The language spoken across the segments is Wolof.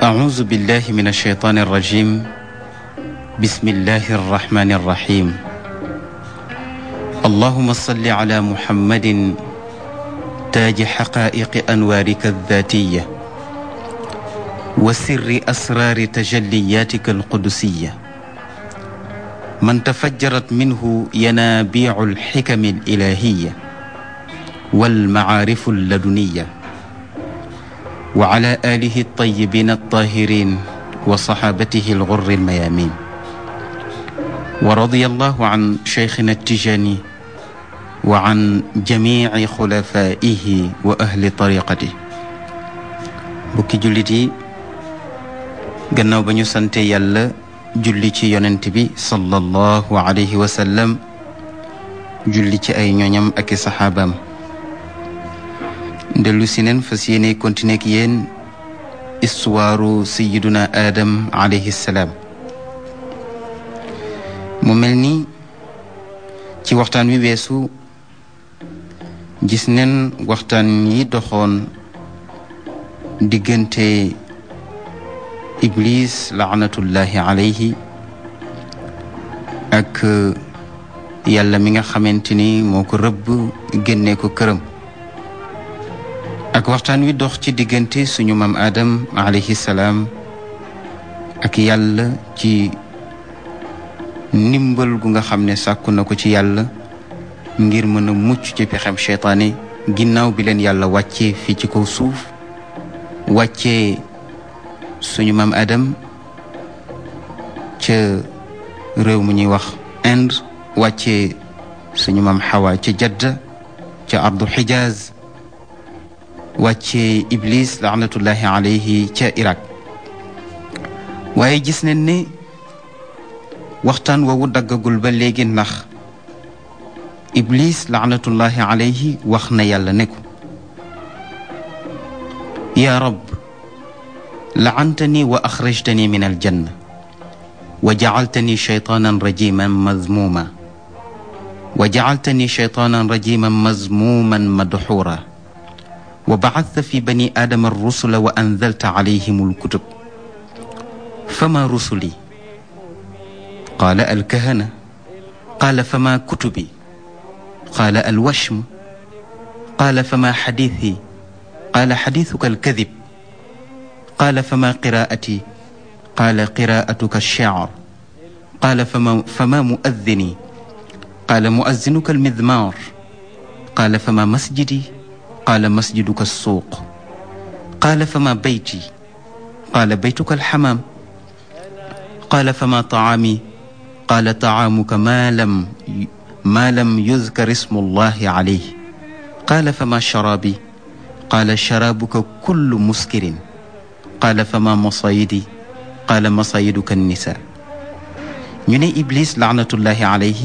أعوذ بالله من الشيطان الرجيم بسم الله الرحمن الرحيم اللهم صل على محمد تاج حقائق أنوارك الذاتية وسر أسرار تجلياتك القدسية من تفجرت منه ينابيع الحكم الإلهية والمعارف اللدنيه وعلى آله الطيبين الطاهرين وصحابته الغر الميامين ورضي الله عن شيخنا التجاني وعن جميع خلفائه وأهل طريقته bukki jullit yi gannaaw ba ñu sante yàlla julli ci yonent bi sallallahu alayhi wa sallam julli ci ay ñoñam ak i saxaabaam dellu si neen fas yéene continuer ak yéen istuwaaru sayiduna aadam alayhi salaam mu mel ni ci waxtaan wi weesu gis neen waxtaan yi doxoon diggante iblis laanatullahi alayhi ak yàlla mi nga xamante ni moo ko rëbb génnee ko këram ak waxtaan wi dox ci diggante suñu maam Adam alayhi salaam ak yàlla ci ndimbal gu nga xam ne sàkku na ko ci yàlla ngir mën a mucc ci pexem seytaane ginnaaw bi leen yàlla wàccee fii ci kaw suuf wàccee suñu maam Adam ca réew mu ñuy wax Inde wàccee suñu maam Xawa ca Jadda ca ardu Xijaaz wàcce iblis laanatullahi alayhi ca Irak waaye gis nañ ne waxtaan woowu daggagul ba léegi ndax iblis laanatullahi alayhi wax na yàlla ne ko yaa rab laantani wa axrajtani min aljanna wa jacaltani shaytaanan rajiman mazmuma wa jacaltani shaytaanan rajiman mazmuman madxuura wa bacadta fi bani aadama rusula wa anzalta calayhim alkutub fama rusuli qaala alkahana qaala fama kutubi qaala alwashm qaala fama xadiithi qaala xadiithuka alkadib qaala fama qiraa'ati qaala qiraa'atuka alshecr qaala fama fama muaddini qaala muazzinuka almidmaar qaala fama masjidi qaala masjiduka alsuuq qaala fama bayti qaala baytuka alxamaam qaala fama tacaami qaala tacaamuka maa lam maa lam yudkar ismu allahi calayh qaala fama sharaabi qaala sharaabuka kullu muskirin qaala fama masayidi qaala masayiduka annisaa ñu ne Iblis laanatullahi alayhi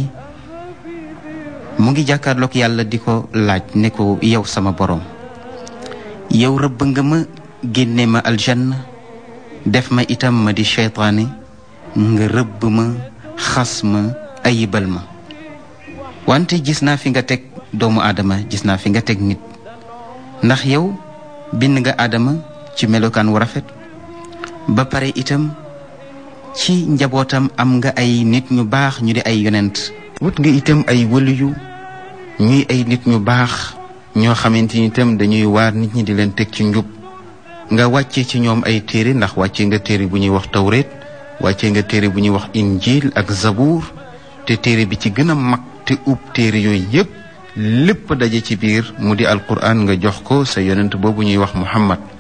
mu ngi jàkkaarloog yàlla di ko laaj ne ko yow sama boroom yow rëbb nga ma génne ma aljanna def ma itam ma di seytaane nga rëbb ma xas ma ayibal ma wante gis naa fi nga teg doomu aadama gis naa fi nga teg nit ndax yow bind nga aadama ci melokaan wu rafet ba pare itam ci njabootam am nga ay nit ñu baax ñu di ay yonent wut nga itam ay wëliyu ñuy ay nit ñu baax ñoo xamante ni itam dañuy waar nit ñi di leen teg ci njub nga wàcce ci ñoom ay téere ndax wàcce nga téere bu ñuy wax tawreet wàcce nga téere bu ñuy wax injil ak zabuur te téere bi ci gën a mag te ub téere yooyu yépp lépp daje ci biir mu di alquran nga jox ko sa yonent boobu ñuy wax muhammad